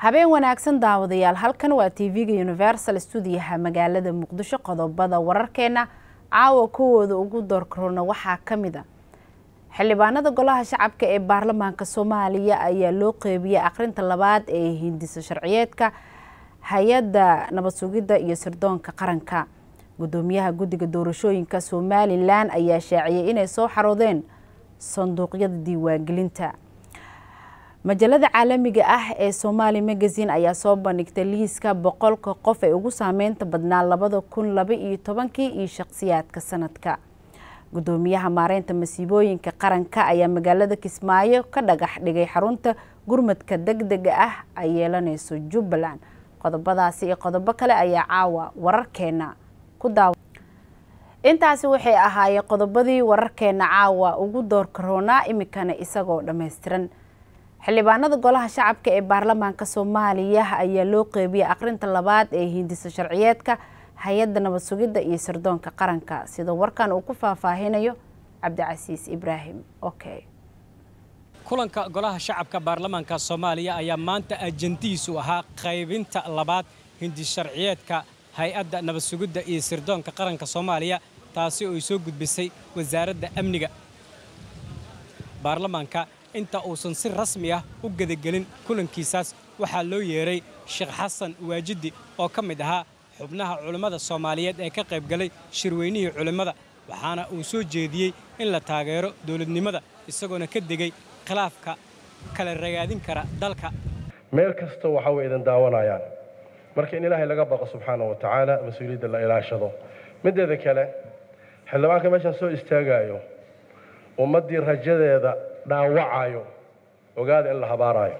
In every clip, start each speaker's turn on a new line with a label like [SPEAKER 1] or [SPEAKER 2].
[SPEAKER 1] habeen wanaagsan daawadayaal halkan waa tv-ga universal stuudiyaha magaalada muqdisho qodobada wararkeena caawa kuwooda ugu doorkarona waxaa ka mid a xildhibaanada golaha shacabka ee baarlamaanka soomaaliya ayaa loo qeybiyay akhrinta labaad ee hindisa sharciyeedka hay-adda nabad sugidda iyo sirdoonka qaranka gudoomiyaha guddiga doorashooyinka somalilan ayaa shaaciyay inay soo xaroodeen sanduuqyada diiwaangelinta majalada caalamiga ah ee somaali magazine ayaa soo bandhigtay liiska boqolka qof ee ugu saameynta badnaa labada kun laba iyo tobankii iyo shaqsiyaadka sanadka gudoomiyaha maareynta masiibooyinka qaranka ayaa magaalada kismaayo ka dhagax dhigay xarunta gurmadka deg dega ah ay yeelaneyso jubbaland qodobadaasi iyo qodobo kale ayaa caawa wararkeena ku daawa intaasi waxay ahaayeen qodobadii wararkeena caawa ugu doorkaroonaa imikana isagoo dhammaystiran xildhibaanada golaha shacabka ee baarlamaanka soomaaliya ayaa loo qeybiyay akhrinta labaad ee hindisa sharciyeedka hay-adda nabad sugidda iyo sirdoonka qaranka sida warkan uu ku faahfaahinayo cabdicasiis ibraahim okay
[SPEAKER 2] kulanka golaha shacabka baarlamaanka soomaaliya ayaa maanta ajandihiisu ahaa qaybinta labaad hindi sharciyeedka hay-adda nabad sugidda iyo sirdoonka qaranka soomaaliya taasi oo ay soo gudbisay wasaaradda amniga baarlamaanka inta uusan si rasmi ah u gedagelin kulankiisaas waxaa loo yeeray sheekh xasan waajidi oo ka mid ahaa xubnaha culimmada soomaaliyeed ee ka qaybgalay shirweynihii culimmada waxaana uu soo jeediyey in la taageero dowladnimada isagoona ka degay khilaafka kala ragaadin kara dalka
[SPEAKER 3] meel kasta waxa way idin daawanayaan marka in ilaahay laga baqo subxaana wa tacaala mas-uuliyadda la ilaashado mideeda kale xildhibaanka meeshaan soo istaagayo ummaddii rajadeeda dhaawacayo ogaada in la habaaraayo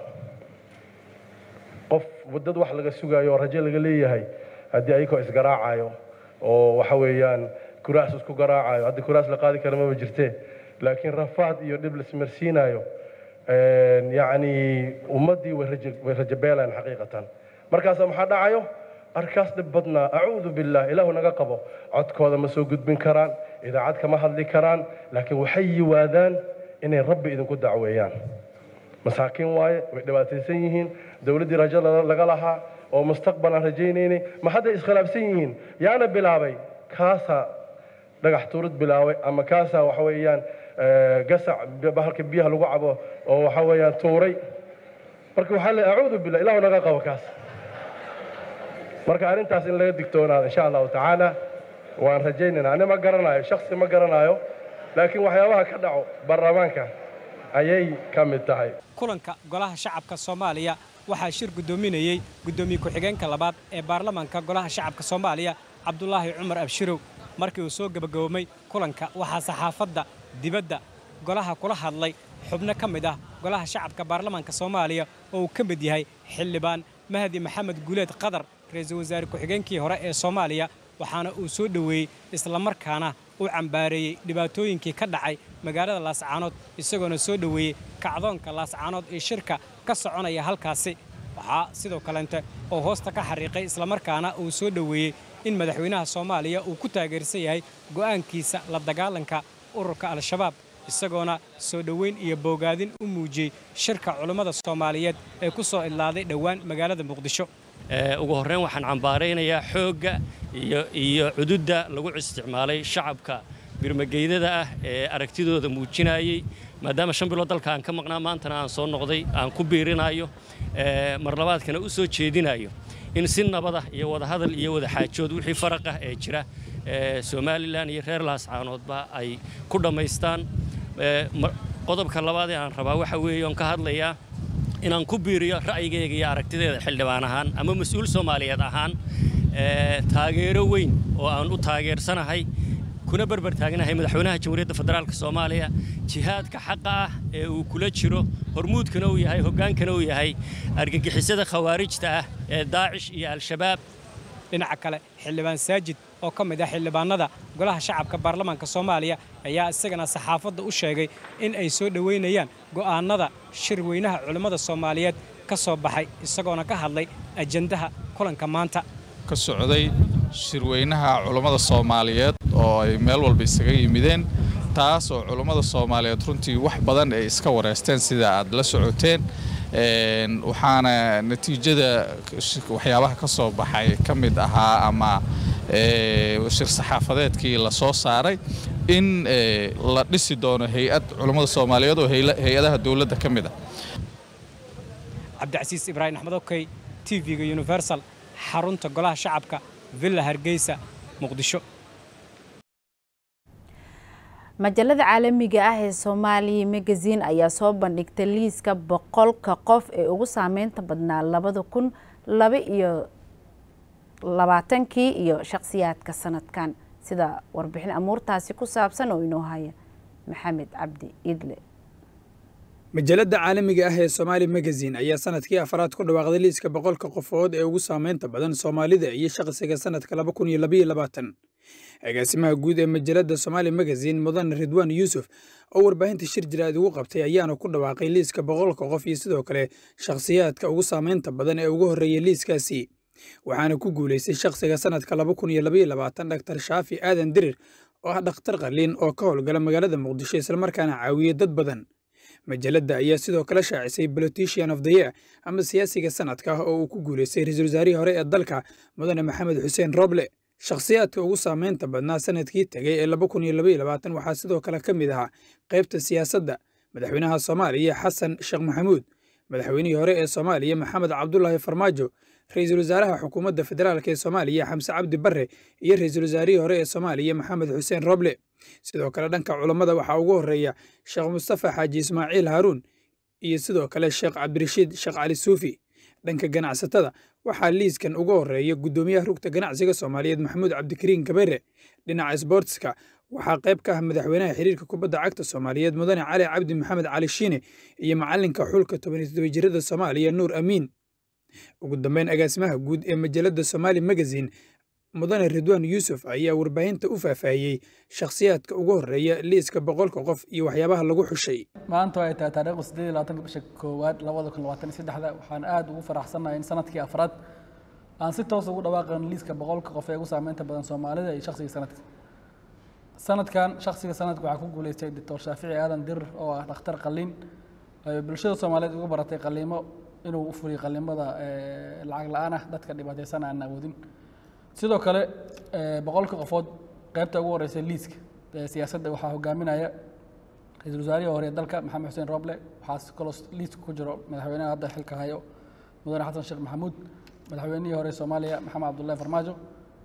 [SPEAKER 3] qof dad wax laga sugaayo oo rajo laga leeyahay haddii ayagoo isgaraacayo oo waxa weeyaan kuraas isku garaacayo haddii kuraas la qaadi kara maba jirtee laakiin rafaad iyo dhib laismarsiinayo yacni ummaddii way rajabeelayaan xaqiiqatan markaasa maxaa dhacayo arkaas dhib badnaa acuudu billah ilaahu naga qabo codkooda ma soo gudbin karaan idaacad kama hadli karaan laakiin waxay yiwaadaan inay rabbi idinku dacweeyaan masaakiin waaye way dhibaataysan yihiin dowladdii rajo laga lahaa oo mustaqbal aan rajaynaynay ma hadday iskhilaafsan yihiin yaana bilaabay kaasaa dhagax tuurid bilaabay ama kaasaa waxa weeyaan gasac bahalka biyaha lagu cabo oo waxa weeyaan tuuray marka waxaa le acuudu billah ilaahu naga qabo kaas marka arrintaas in laga digtoonaado insha allahu tacaala waan rajaynaynaa ani ma garanayo shaksi ma garanayo laakiin waxyaabaha ka dhaco baarlamaanka ayay ka mid tahay
[SPEAKER 2] kulanka golaha shacabka soomaaliya waxaa shir guddoominayey guddoomiye ku-xigeenka labaad ee baarlamaanka golaha shacabka soomaaliya cabdulaahi cumar abshirow markii uu soo gebagaboomay kulanka waxaa saxaafadda dibadda golaha kula hadlay xubno ka mid ah golaha shacabka baarlamaanka soomaaliya oo uu ka mid yahay xildhibaan mahdi maxamed guuleed qadar ra-iisul wasaare ku-xigeenkii hore ee soomaaliya waxaana uu soo dhoweeyey islamarkaana u cambaareeyey dhibaatooyinkii ka dhacay magaalada laascaanood isagoona soo dhoweeyey kacdoonka laascaanood ee shirka ka soconaya halkaasi waxaa sidoo kaleente oo hoosta ka xariiqay islamarkaana uu soo dhoweeyey in madaxweynaha soomaaliya uu ku taageersan yahay go'aankiisa la dagaalanka ururka al-shabaab isagoona soo dhoweyn iyo boogaadin u muujiyey shirka culummada soomaaliyeed ee ku soo idlaaday dhowaan magaalada muqdisho
[SPEAKER 4] ugu horreyn waxaan cambaaraynayaa xoogga iyo cududda lagu isticmaalay shacabka birmageydada ah ee aragtidooda muujinayey maadaama shan bilood dalka aan ka maqnaa maantana aan soo noqday aan ku biirinayo marlabaadkana u soo jeedinayo in si nabada iyo wadahadal iyo wadaxaajood wixii faraq ah ee jira somalilan iyo reer laascaanoodba ay ku dhammaystaan qodobka labaad ee aan rabaa waxa weeye oon ka hadlayaa inaan ku biiriyo ra'yigayga iyo aragtideeda xildhibaan ahaan ama mas-uul soomaaliyeed ahaan taageero weyn oo aan u taageersanahay kuna berber taagnahay madaxweynaha jamhuuriyadda federaalk soomaaliya jihaadka xaqa ah ee uu kula jiro hormuudkana uu yahay hoggaankana uu yahay argagixisada khawaarijta ah ee daacish iyo al-shabaab
[SPEAKER 2] dhinaca kale xildhibaan saajid oo ka mid ah xildhibaanada golaha shacabka baarlamaanka soomaaliya ayaa isagana saxaafadda u sheegay in ay soo dhoweynayaan go'aannada shirweynaha culimmada soomaaliyeed ka soo baxay isagoona ka hadlay ajandaha kulanka maanta
[SPEAKER 5] ka socday shirweynaha culummada soomaaliyeed oo ay meel walba isaga yimideen taas oo culummada soomaaliyeed runtii wax badan ay iska wareysteen sida aad la socoteen waxaana natiijada waxyaabaha ka soo baxay ka mid ahaa ama shir saxaafadeedkii la soo saaray in la dhisi doono hay-ad culummada soomaaliyeed oo hay-adaha dowladda ka mid ah
[SPEAKER 2] cabdicasiis ibraahim axmed okey t v-ga universal xarunta golaha shacabka villa hargeysa muqdisho
[SPEAKER 1] majalada caalamiga ah ee soomaaliya magazin ayaa soo bandhigtay liiska boqolka qof ee ugu saameynta badnaa labada kun laba iyo labaatankii iyo shakhsiyaadka sanadkan sida warbixin amuurtaasi ku saabsan oo inoo haya maxamed cabdi idle
[SPEAKER 6] majalada caalamiga ah ee somaali magazin ayaa sanadkii afraad ku dhawaaqday liiska boqolka qofood ee ugu saameynta badan soomaalida iyo shaqsiga sanadka laba kun iyo labaiyo labaatan agaasimaha guud ee majalada somaali magazin mudane ridwaan yuusuf oo warbaahinta shir jiraad ugu qabtay ayaana ku dhawaaqay liiska boqolka qof iyo sidoo kale shakhsiyaadka ugu saameynta badan ee ugu horreeyay liiskaasi waxaana ku guulaystay shakhsiga sanadka laba kun iyo labaiyo labaatan dhaktar shaafi aadan dirir oo ah dhakhtar qaliin oo ka howlgala magaalada muqdisho islamarkaana caawiyey dad badan majalada ayaa sidoo kale shaacisay politician of the year ama siyaasiga sanadka oo uu ku guulaystay ra-iisul wasaarihii hore ee dalka mudane maxamed xuseen roble shakhsiyaadka ugu saameynta badnaa sanadkii tegay ee laba kun iyo labaiyo labaatan waxaa sidoo kale ka mid ahaa qaybta siyaasadda madaxweynaha soomaaliya xasan sheekh maxamuud madaxweynihii hore ee soomaaliya maxamed cabdulaahi farmaajo ra-iisul wasaaraha xukuumadda federaalk ee soomaaliya xamse cabdi barre iyo ra-iisul wasaarihii hore ee soomaaliya maxamed xuseen roble sidoo kale dhanka culammada waxaa ugu horreeya sheekh mustafa xaaji ismaaciil haaruun iyo sidoo kale sheekh cabdirashiid sheekh cali suufi dhanka ganacsatada waxaa liiskan ugu horreeya guddoomiyaha rugta ganacsiga soomaaliyeed maxamuud cabdikariin kabere dhinaca sboortska waxaa qayb ka ah madaxweynaha xiriirka kubadda cagta soomaaliyeed mudane cali cabdi maxamed cali shiine iyo macalinka xulka tobaniyo toddoba jirada soomaaliya nuur amiin ugu dambeyn agaasimaha guud ee majalada somaali magazin mudane ridwaan yuusuf ayaa warbaahinta u faahfaahiyey shakhsiyaadka ugu horreeya liiska boqolka qof iyo waxyaabaha lagu xushay
[SPEAKER 7] maanta ay tahay taariikhda siddeed iyo labaatanka bisha koowaad labada kun labaatan iyo saddexda waxaan aad ugu faraxsannahay in sanadkii afraad aan si toos ugu dhawaaqan liiska boqolka qof ee ugu saameynta badan soomaalida iyo shakhsiga sanadka sanadkan shakhsiga sanadka waxaa ku guuleystay doctor shaafici aadan dirir oo ah dhakhtar qaliin ay bulshada soomaaliyeed uga baratay qaliimo inuu u fuliyo qaliimada lacag la-aan ah dadka dhibaataysan aan awoodin sidoo kale boqolka qofood qaybta ugu horeysa liiska siyaasadda waxaa hogaaminaya ra-iisul wasaarihii hore ee dalka maxamed xuseen roble waxaa kaloo liiska ku jiro madaxweynaha hadda xilka hayo mudane xasan sheekh maxamuud madaxweynihii hore soomaaliya maxamed cabdullahi farmaajo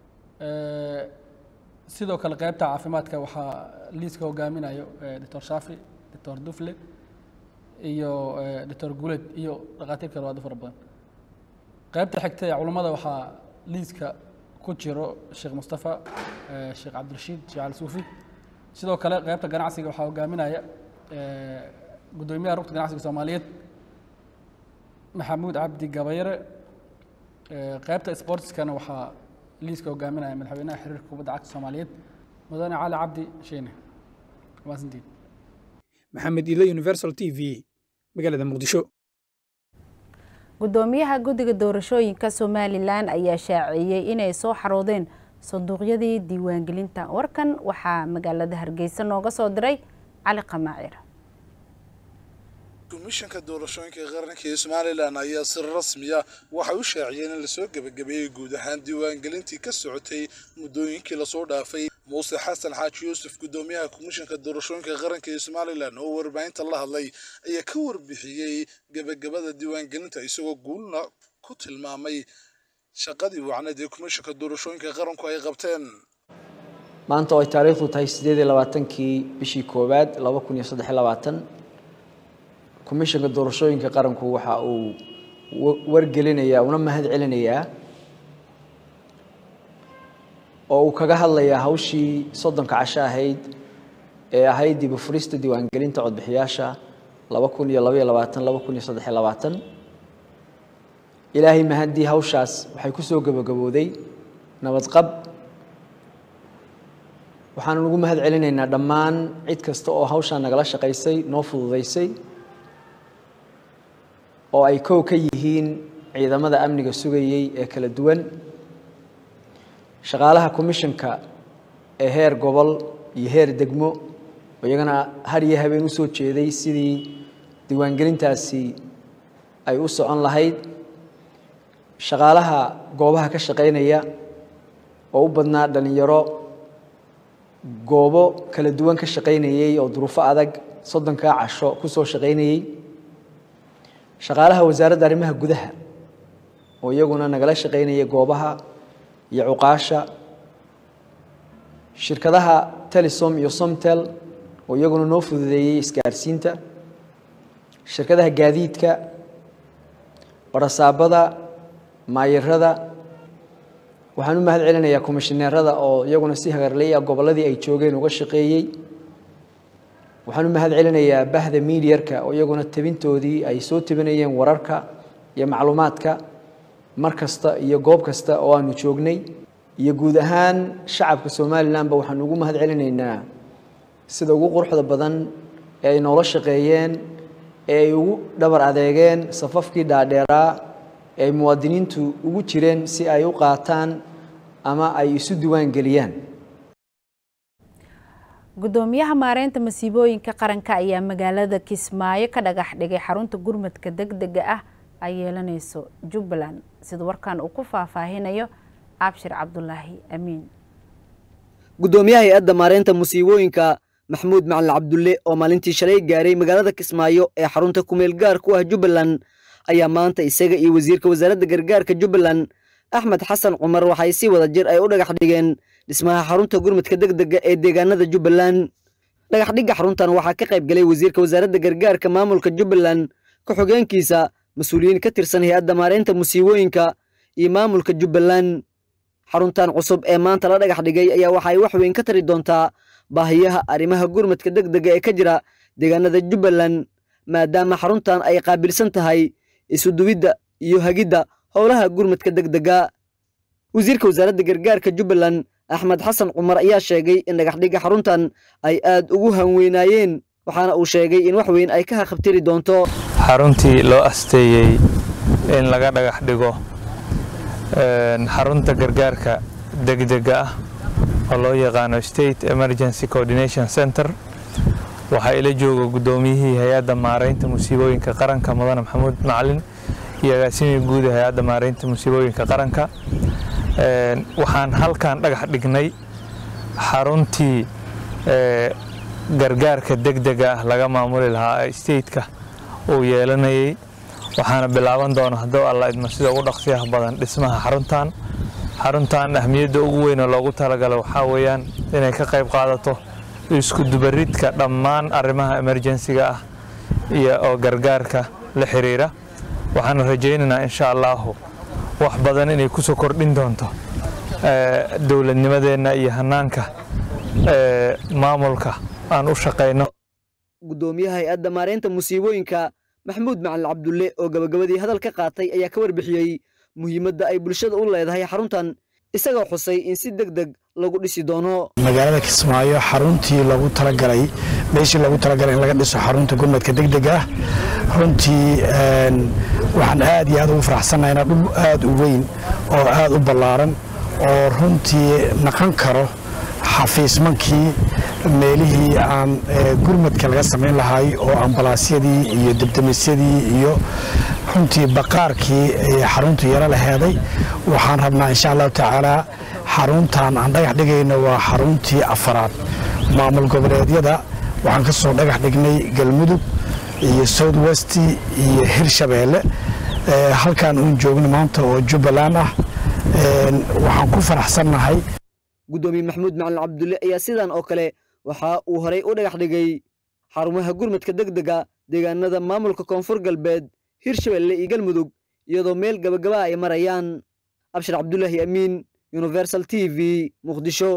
[SPEAKER 7] sidoo kale qaybta caafimaadka waxaa liiska hogaaminayo doctor shaafi doctor dufle iyo doctor guuled iyo dhakhaatiir kale aad u fara badan qaybta xigta ee culummada waxaa liiska ku jiro sheekh mustafa sheekh cabdirashiid sheekh cali suufi sidoo kale qaybta ganacsiga waxaa hogaaminaya guddoomiyaha rugta ganacsiga soomaaliyeed maxamuud cabdi gabayre qaybta sportskana waxaa liiska hogaaminaya madaxweynaha xiriirka kubadda cagta soomaaliyeed mudane cali cabdi sheene maasantiin
[SPEAKER 6] maxamed ilo universal t v magaalada muqdisho
[SPEAKER 1] guddoomiyaha guddiga doorashooyinka somalilan ayaa shaaciyey inay soo xaroodeen sanduuqyadii diiwaangelinta warkan waxaa magaalada hargeysa nooga soo diray cali qamaacir
[SPEAKER 8] komishanka doorashooyinka qaranka ee somalilan ayaa si rasmiya waxay u shaaciyeen in lasoo gebagabeeyey guud ahaan diiwaangelintii ka socotay muddooyinkii lasoo dhaafay muuse xasan xaaji yuusuf guddoomiyaha komishanka doorashooyinka qaranka ee somalilan oo warbaahinta la hadlay ayaa ka warbixiyey gebagabada diiwaangelinta isagoo guulna ku tilmaamay shaqadii wacneed ee komishanka doorashooyinka qaranku ay qabteen
[SPEAKER 9] maanta oo ay taariikhdu tahay sideed iyo labaatankii bishii koowaad laba kun iyo saddex iyo labaatan komishanka doorashooyinka qaranku waxa uu wargelinayaa una mahad celinayaa oo uu kaga hadlayaa hawshii soddonka casho ahayd ee ahayd dib u furista diiwaangelinta codbixiyaasha laba kun iyo labaiyo labaatan laba kun iyo saddex iyo labaatan ilaahay mahaddii hawshaas waxay ku soo gabagabooday nabadqab waxaanu ugu mahad celinaynaa dhammaan cid kasta oo hawshaa nagala shaqaysay noo fududaysay oo ay kow ka yihiin ciidamada amniga sugayey ee kala duwan shaqaalaha commissionka ee heer gobol iyo heer degmo iyagana har iyo habeen u soo jeeday sidii diiwaangelintaasi ay u socon lahayd shaqaalaha goobaha ka shaqaynaya oo u badnaa dhallinyaro goobo kala duwan ka shaqaynayey oo duruufo adag soddonkaa casho ku soo shaqaynayey shaqaalaha wasaaradda arrimaha gudaha oo iyaguna nagala shaqaynaya goobaha iyo cuqaasha shirkadaha telesom iyo somtel oo iyaguna noo fududeeyey isgaarsiinta shirkadaha gaadiidka barasaabada maayirada waxaan u mahad celinayaa komishineerada oo iyaguna si hagarleya gobolladii ay joogeen uga shaqeeyey waxaan u mahad celinayaa bahda miidiyarka oo iyaguna tabintoodii ay soo tabinayeen wararka iyo macluumaadka mar kasta iyo goob kasta oo aanu joognay iyo guud ahaan shacabka somalilanba waxaan ugu mahad celinaynaa sida ugu quruxda badan ee ay noola shaqeeyeen ee ay ugu dhabar adeegeen safafkii dhaadheeraa ee ay muwaadiniintu ugu jireen si ay u qaataan ama ay isu diiwaan geliyaan
[SPEAKER 1] gudoomiyaha maareynta masiibooyinka qaranka ayaa magaalada kismaayo ka dhagax dhigay xarunta gurmadka degdega ah ay yeelanayso jubbaland sida warkan uu ku faahfaahinayo abshir cabdulaahi amiin
[SPEAKER 10] gudoomiyaha hay-adda maareynta musiibooyinka maxamuud macalin cabdulle oo maalintii shalay gaaray magaalada kismaayo ee xarunta kumeel gaar ku ah jubbaland ayaa maanta isaga iyo wasiirka wasaaradda gargaarka jubbaland axmed xasan cumar waxay si wada jir ay u dhagax dhigeen dhismaha xarunta gurmadka degdega ee deegaanada jubbaland dhagaxdhigga xaruntan waxaa ka qayb galay wasiirka wasaaradda gargaarka maamulka jubbaland ku-xogeenkiisa mas-uuliyiin ka tirsan hay-adda maareynta musiibooyinka iyo maamulka jubbaland xaruntan cusub ee maanta la dhagax dhigay ayaa waxay wax weyn ka tari doontaa baahiyaha arrimaha gurmadka degdega ee ka jira deegaanada jubbaland maadaama xaruntan ay qaabilsan tahay isuduwidda iyo hagidda howlaha gurmadka degdega wasiirka wasaaradda gargaarka jubbaland axmed xasan cumar ayaa sheegay in dhagaxdhigga xaruntan ay aad ugu hanweynaayeen waxaana uu sheegay in wax weyn ay ka haqabtiri doonto
[SPEAKER 11] xaruntii loo asteeyey in laga dhagax dhigo xarunta gargaarka degdega ah oo loo yaqaano state emergency coordination center waxaa ila jooga guddoomiyihii hay-adda maareynta musiibooyinka qaranka mudane maxamuud macalin iyo agaasimii guud ee hay-adda maareynta musiibooyinka qaranka waxaan halkan dhagax dhignay xaruntii gargaarka degdega ah laga maamuli lahaa ee stateka uu yeelanayay waxaana bilaaban doona hadduu alla idmo sida ugu dhaqsiyaha badan dhismaha xaruntan xaruntan ahmiyadda ugu weyn oo loogu talagalay waxaa weeyaan inay ka qayb qaadato isku dubaridka dhammaan arrimaha emerjensiga ah iyo oo gargaarka la xiriira waxaana rajaynaynaa insha allahu wax badan inay kusoo kordhin doonto dowladnimadeenna iyo hanaanka maamulka aan u shaqayno
[SPEAKER 10] gudoomiyaha hay-adda maareynta musiibooyinka maxamuud macalin cabdulle oo gabagabadii hadal ka qaatay ayaa ka warbixiyey muhiimadda ay bulshada u leedahay xaruntan isagoo xusay in si deg deg lagu dhisi doono
[SPEAKER 12] magaalada kismaayo xaruntii lagu talagalay meeshii lagu talagalay in laga dhiso xarunta gurmadka degdega ah runtii waxaan aad iyo aad ugu faraxsannahay inaa dhul aad u weyn oo aad u ballaaran oo runtii naqon karo xafiismankii meelihii aan gurmadka laga samayn lahay oo ambalaasyadii iyo debdemisyadii iyo runtii baqaarkii xaruntu yaro laheeday waxaan rabnaa insha allahu tacaalaa xaruntan aan dhagax dhigayno waa xaruntii afaraad maamul goboleedyada waxaan ka soo dhagax dhignay galmudug iyo south west iyo hirshabeelle halkaan uun joogno maanta oo jubbaland ah waxaan ku faraxsannahay
[SPEAKER 10] gudoomiye maxamuud macalin cabdulle ayaa sidan oo kale waxa uu horay u dhagax dhigay xarumaha gurmadka degdega deegaanada maamulka koonfur galbeed hirshabelle iyo galmudug iyadoo meel gabagaba ay marayaan abshir cabdulaahi amiin universal t v muqdisho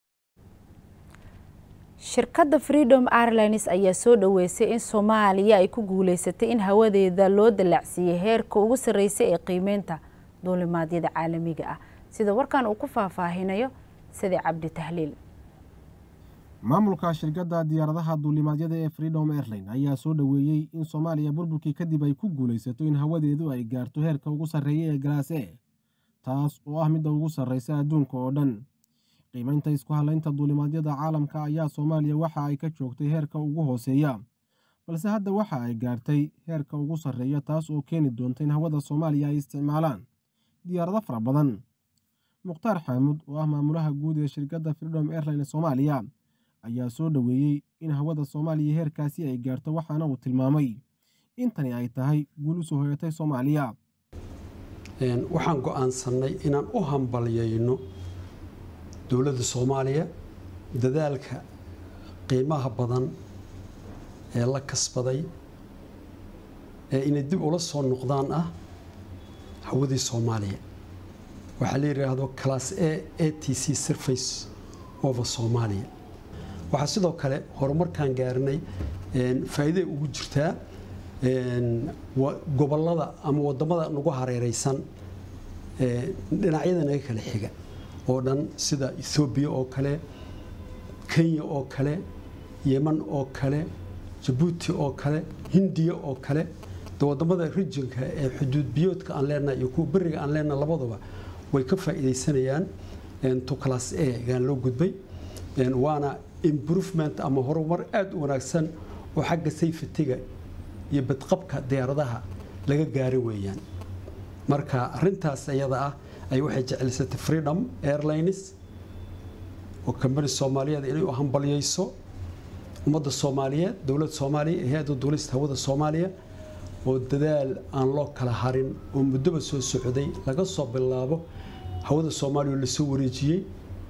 [SPEAKER 1] shirkadda freedom airlines ayaa soo dhoweysay in soomaaliya ay ku guuleysatay in hawadeeda loo dallacsiiyey heerka ugu sarreysay ee qiimeynta duulimaadyada caalamiga ah sida warkan uu ku faahfaahinayo sidi cabdi tahliil
[SPEAKER 13] maamulka shirkadda diyaaradaha duulimaadyada ee freedom airline ayaa soo dhoweeyey in soomaaliya burburkii kadib ay ku guulaysato in hawadeedu ay gaarto heerka ugu sarreeya ee galaas e taas oo ah midda ugu sarreysa adduunka oo dhan qiimaynta isku halaynta duulimaadyada caalamka ayaa soomaaliya waxa ay ka joogtay heerka ugu hooseeya balse hadda waxa ay gaartay heerka ugu sarreeya taas oo keeni doonta in hawada soomaaliya ay isticmaalaan diyaarado fara badan mukhtaar xaamud oo ah maamulaha guud ee shirkadda freedom airline soomaaliya ayaa soo dhoweeyey in hawada soomaaliya heerkaasi ay gaarto waxaana uu tilmaamay intani ay tahay guul u soo hoyatay soomaaliya
[SPEAKER 14] waxaan go'aansannay inaan u hambalyayno dowladda soomaaliya dadaalka qiimaha badan ee la kasbaday ee inay dib ula soo noqdaan ah hawadii soomaaliya waxaa la yidhaahdo class a a t c surface over soomaaliya waxaa sidoo kale horumarkaan gaarnay faa'iiday ugu jirtaa gobollada ama wadamada nagu hareereysan dhinacyada naga kala xiga oo dhan sida ethoobiya oo kale kenya oo kale yeman oo kale jabuuti oo kale hindiya oo kale de wadamada rijinka ee xuduud biyoodka aan leenahay iyo kuwa beriga aan leenahay labaduba way ka faa'iidaysanayaan to class a gaan loo gudbay waana improvement ama horumar aada u wanaagsan oo xagga sayfatiga iyo badqabka diyaaradaha laga gaari weeyaan marka arintaas iyada ah ay waxay jeclisatay freedom airlines oo kambani soomaaliyeed inay u hambalyayso ummadda soomaaliyeed dowladda soomaaliya ee hay-adda duulista hawada soomaaliya oo dadaal aan loo kala harin oo muddoba soo socday laga soo bilaabo hawada soomaaliya oo lasoo wareejiyey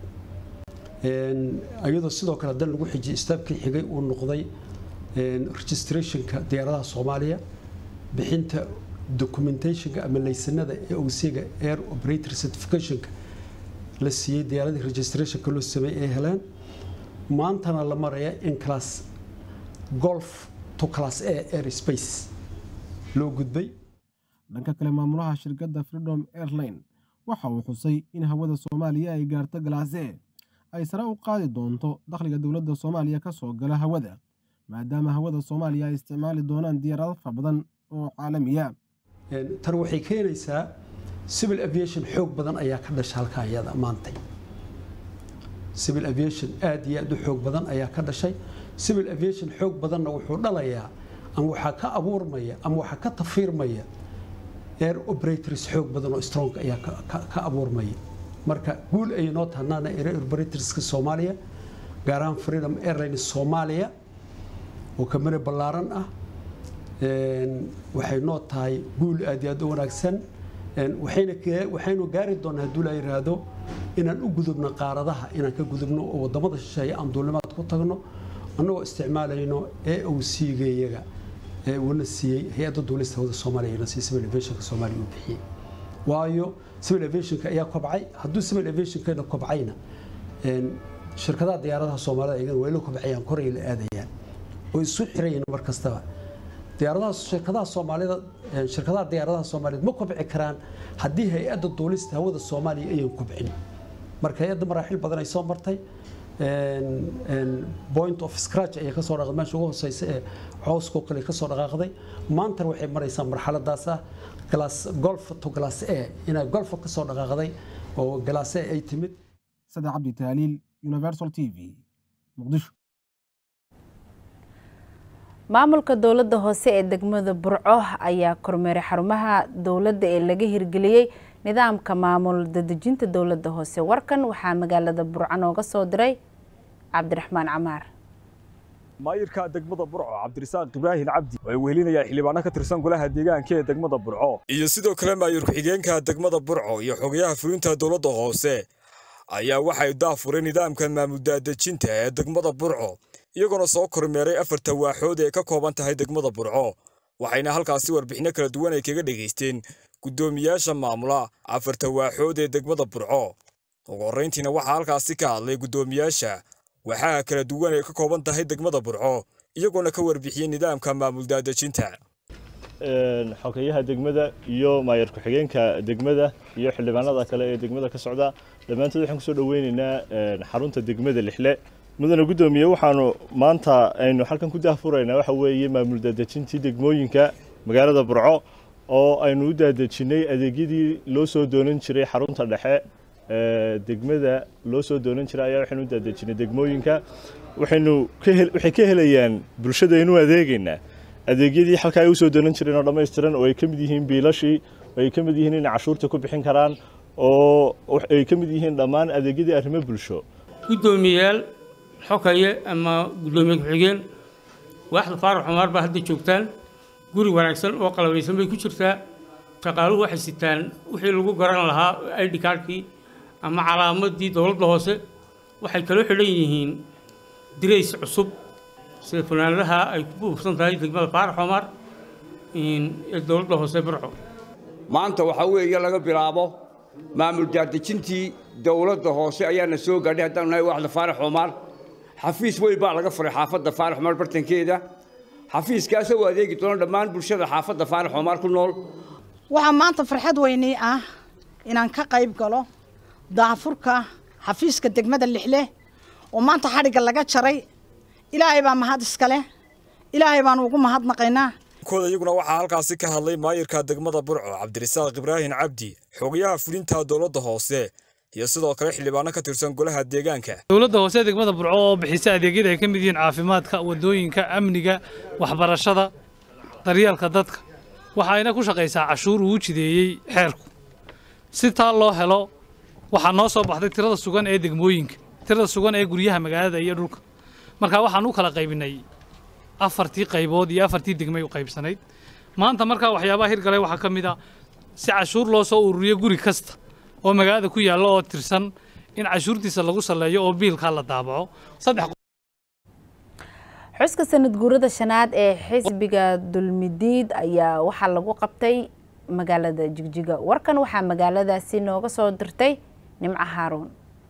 [SPEAKER 14] iyadoo sidoo kale haddana lagu xijiyay istaabkii xigay uu noqday registrationka diyaaradaha soomaaliya bixinta documentationka ama laysanada ee owsiga air operator certificationka la siiyey diyaaradii registrationka loo sameeyey ay heleen maantana la maraya in class golf to class a air space loo gudbay
[SPEAKER 13] dhanka kale maamulaha shirkadda freedom airline waxa uu xusay in hawada soomaaliya ay gaarto galaase ay sare u qaadi doonto dakhliga dowladda soomaaliya ka soo gala hawada maadaama hawada soomaaliya ay isticmaali doonaan diyaarado fara badan oo caalamiya
[SPEAKER 14] tan waxay keenaysaa civil aviation xoog badan ayaa ka dhasha halkaa iyada maantay civil aviation aad iyo aad u xoog badan ayaa ka dhashay civil aviation xoog badanna wuxuu dhalayaa ama waxaa ka abuurmaya ama waxaa ka tafiirmaya air operators xoog badan oo strong ayaa ka abuurmaya marka guul ay noo tahnaana air operatorska soomaaliya gaar ahaan freedom airlines soomaaliya oo kamani ballaaran ah waxay noo tahay guul aad iyo aad u wanaagsan waxaynu gaari doonaa hadduu la yidhaahdo inaan u gudubno qaaradaha inaan ka gudubno oo wadamada shisheeye aan duulimaad ku tagno annagoo isticmaalayno ee uu siigayaga ee uuna siiyey hay-adda duulista hawada soomaaliya ina sii civil aviationka soomaaliya uu bixiyey waayo civil aviationka ayaa kobcay hadduu civil aviationkeena kobcayna shirkadaha diyaaradaha soomaalida iyagana way la kobcayaan koray la aadayaan oo isu xirayin mar kastaba diyaaradaha shirkadaha soomaalida shirkadaha diyaaradaha soomaaliyeed ma kobci karaan haddii hay-adda duulista hawada soomaaliya ayan kobcin marka hay-adda maraaxil badan ay soo martay point of scratch ayay kasoo dhaqday meesha ugu hooseysa ee cowskoo kale kasoo dhaqaaqday maantana waxay maraysaa marxaladaas ah glass golf to glass a inay golfa kasoo dhaqaaqday oo glass a ay timid
[SPEAKER 13] sade cabdi taaliil universal t v muqdisho
[SPEAKER 1] maamulka dowladda hoose ee degmada burco ayaa kormeeray xarumaha dowladda ee laga hirgeliyey nidaamka maamul dadejinta dowladda hoose warkan waxaa magaalada burco nooga soo diray cabdiraxmaan camaar
[SPEAKER 15] maayirka degmada burco cabdirasaaq ibraahim cabdi oo ay wehelinayaan xildhibaano ka tirsan golaha deegaanka ee degmada burco iyo sidoo kale maayir ku-xigeenka degmada burco iyo xogayaha fulinta dowladda hoose ayaa waxay daafureen nidaamka maamul daadejinta ee degmada burco iyagoona soo kormeeray afarta waaxood ee ka kooban tahay degmada burco waxayna halkaasi warbixinno kala duwan ay kaga dhegaysteen guddoomiyaasha maamula afarta waaxood ee degmada burco ugu horrayntiina waxaa halkaasi ka hadlay guddoomiyaasha waxaa kala duwan ay ka kooban tahay degmada burco iyagoona ka warbixiyey nidaamka maamul daadejinta
[SPEAKER 16] xogeyaha degmada iyo maayar ku-xigeenka degmada iyo xildhibaanada kale ee degmada ka socda dhammaantood waxaan kusoo dhoweynaynaa xarunta degmada lixle mudane guddoomiye waxaanu maanta aynu halkan ku daahfuraynaa waxa weeye maamul daadejintii degmooyinka magaalada burco oo aynu u daadejinay adeegyadii loo soo doonan jiray xarunta dhexe degmada loo soo doonan jiray ayaa waxaynu u daadejinay degmooyinka waxaynu waxay ka helayaan bulshadaynu adeegaynaa adeegyadii halkaa ay u soo doonan jireen oo dhammaystiran oo ay ka mid yihiin biilashii oo ay ka mid yihiin inay cashuurta ku bixin karaan oo ay ka mid yihiin dhammaan adeegyadii arrimo bulsho
[SPEAKER 17] guddoomiyayaal xokaye ama guddoomiye ku-xigeen waaxda faarax xumaar baa hadda joogtaan guri wanaagsan oo qalabaysan bay ku jirtaa shaqaaluhu waxay sitaan wixii lagu garan lahaa id kaarkii ama calaamadii dowladda hoose waxay kaloo xidhan yihiin dirays cusub sida funaanadaha ay ku buufsan tahay degmada faarax xumaar ee dowladda hoose burco
[SPEAKER 18] maanta waxaa weeye laga bilaabo maamul daadejintii dowladda hoose ayaana soo gaadhay haddaan nahay waaxda faarax xumaar xafiis weyn baa laga furay xaafadda faarax xumaar bartankeeda xafiiskaasoo u adeegi doona dhammaan bulshada xaafadda faarax xumaar ku nool
[SPEAKER 19] waxaa maanta farxad weynii ah inaan ka qayb galo daafurka xafiiska degmada lixle oo maanta xadhigga laga jaray ilaahay baa mahad iska leh ilaahay baan ugu mahadnaqaynaa
[SPEAKER 15] kooda iyaguna waxaa halkaasi ka hadlay maayirka degmada burco cabdirasaaq ibraahin cabdi xogayaha fulinta dowladda hoose iyo sidoo kale xildhibaano ka tirsan golaha deegaanka
[SPEAKER 20] dowladda hoose degmada burco oo bixisa adeegyada ay ka mid yihiin caafimaadka wadooyinka amniga waxbarashada daryeelka dadka waxa ayna ku shaqaysaa cashuur uu jideeyey xeerku si taa loo helo waxaa noo soo baxday tirada sugan ee degmooyinka tirada sugan ee guryaha magaalada iyo dhulka marka waxaan u kala qaybinay afartii qaybood iyo afartii degmay u qaybsanayd maanta markaa waxyaabaha hirgalay waxaa ka mid a si cashuur loo soo ururiyo guri kasta oo magaalada ku yaalla oo tirsan in cashuurtiisa lagu salleeyo oo biilkaa la daabaco saddex
[SPEAKER 1] xuska sanad guurada shanaad ee xisbiga dulmidiid ayaa waxaa lagu qabtay magaalada jigjiga warkan waxaa magaaladaasi nooga soo dirtay nimco haaruun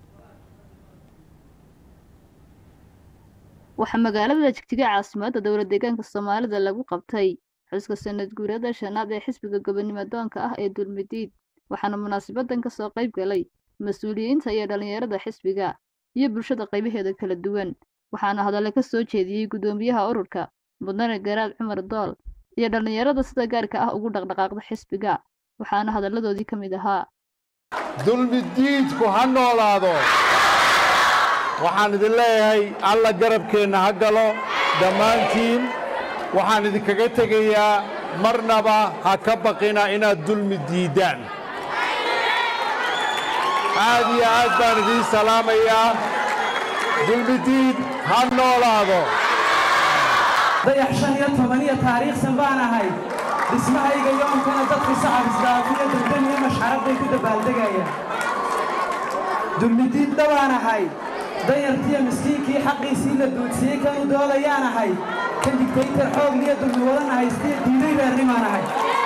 [SPEAKER 21] waxaa magaalada jigjiga caasimadda dowlad deegaanka soomaalida lagu qabtay xuska sanad guurada shanaad ee xisbiga gobonimo doonka ah ee dulmidiid waxaana munaasabadan ka soo qayb galay mas-uuliyiinta iyo dhallinyarada xisbiga iyo bulshada qaybaheeda kala duwan waxaana hadalle ka soo jeediyey guddoomiyaha ururka mudane garaad cumar dool iyo dhallinyarada sida gaarka ah ugu dhaqdhaqaaqda xisbiga waxaana hadalladoodii ka mid ahaa
[SPEAKER 22] dulmidiidku ha noolaado waxaan idin leeyahay alla garabkeenna ha galo dhammaantiin waxaan idinkaga tegayaa marnaba ha ka baqina inaad dulmi diiddaan aad iyo aad baan idiin salaamayaa dulmidiid ha noolaado
[SPEAKER 23] dayax shan iyo toban iyo taariikhsan baan ahay dhismahayga yoonkana dadka sacab isdaafiyo degdan iyo mashxarad bay ku dabaaldegayaan dulmidiid dhawaan ahay dayartiyo miskiinkii xaqiisii la duudsiyey kanu doodayaan ahay kan digtaytar xoogliyo dulmi wadan haystiyo diiday reernimaan ahay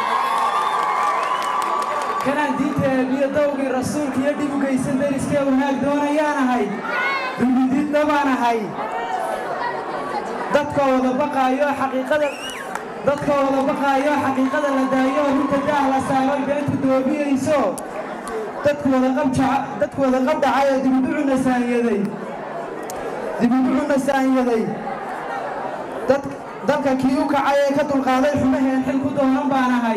[SPEAKER 23] kanaan diinta eebiyo dawgii rasuulka iyo dhib u geysan deriskee wanaag doonayaan ahay dulmidiid dhawaan ahay dadka wada baqaayo xaqiiqada dadka wada baqaayo xaqiiqada la daayo runta daah la saaro beentu doobiyeyso dadku wada qabjaca dadku wada qabdhacay ee dibuducu nasaanyaday dibuducu nasaanyaday dad dalka kii u kacay ee ka dulqaaday xumaheen xil ku doonan baan ahay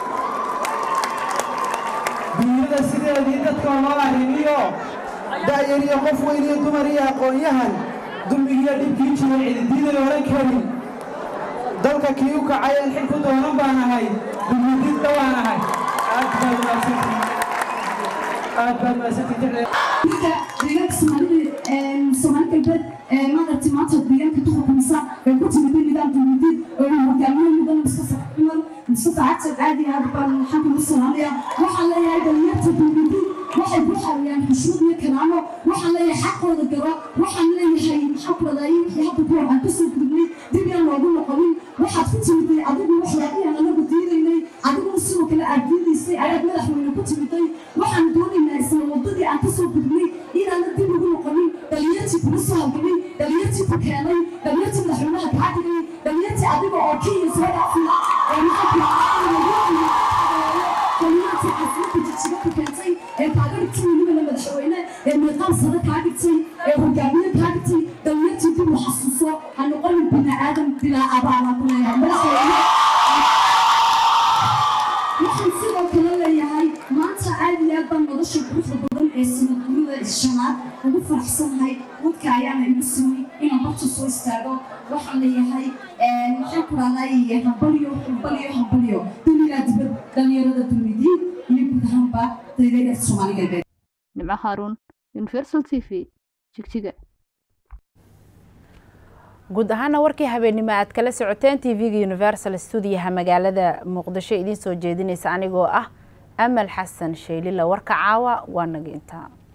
[SPEAKER 23] dunyada sideedii dadka loo arrimiyo da'yar iyo qof weyn iyo dumar iyo aqoon-yahan dulmigiiyo dhibkii jiray cididiiday odhan karin dalka kii u kacay een xil ku doonan baan ahay dulmidid dhawaan ahay aad baad wanaagsantihiin aad baad wanaagsantihiin
[SPEAKER 24] deegaanka soomaalida soomaali galbeed maaragtay maanta deegaanka ka xukumsa ee ku timid nidaam dulmidid oo hogaamiye mudan mustafa cumar mustafa cagta caadi aad baan maxaan kugu salaamaya waxaan leeyahay dhalinyarta dulmidid waxay ku xawiyaan xushmad iyo karaamo waxaan leeyahay xaqooda gaba waxaan leeyahay maxaan ku wadaayay wixii hadda ku waxaan kasoo gudubnay dib yaan loogu noqonin waxaad ku timiday adigu waxyaabihii aan anagu diidaynay adiguna sidoo kale aad diidaysay ayaad madaxweyne ku timiday waxaan doonaynaa isla wadadii aan kasoo gudubnay inaana dib ugu noqonin dhalinyartii kugu soo halgamay dhalinyartii ku keenay dhalinyartii madaxweynaha kaa dhigay dhalinyartii adiga oo kenya soo dhaafay oo maxaa dhalinyartii caasimada jijjiga ku keentay ee kaaga dhigtay welibana madaxweyne ee meeqaam sare kaa dhigtay ee hogaamiye kaa dhigtay dhalinyartii dib u xasuuso ha noqonin bini aadam bilaa abaala ku leeyahay madaxweyne waxaan sidoo kale leeyahay maanta aad iyo aad baan nolosha quruxda badan ee sanadguurida shanaad ugu faraxsanahay dadka ayaana igu simay inaan horta soo istaago waxaan leeyahay maxaan ku dhahday hambalyo hambalyo hambalyo dunilaa dibad dhalinyarada dulmidiin iyo guud ahaanba daydaydhafta soomaali galbeed
[SPEAKER 21] nimco haaruun universal t v jigjiga
[SPEAKER 1] guud ahaana warkii habeennimo aad kala socoteen tv-ga universal stuudiyaha magaalada muqdisho idiin soo jeedinaysa anigoo ah amal xasan sheylila warka caawa waa naga intaa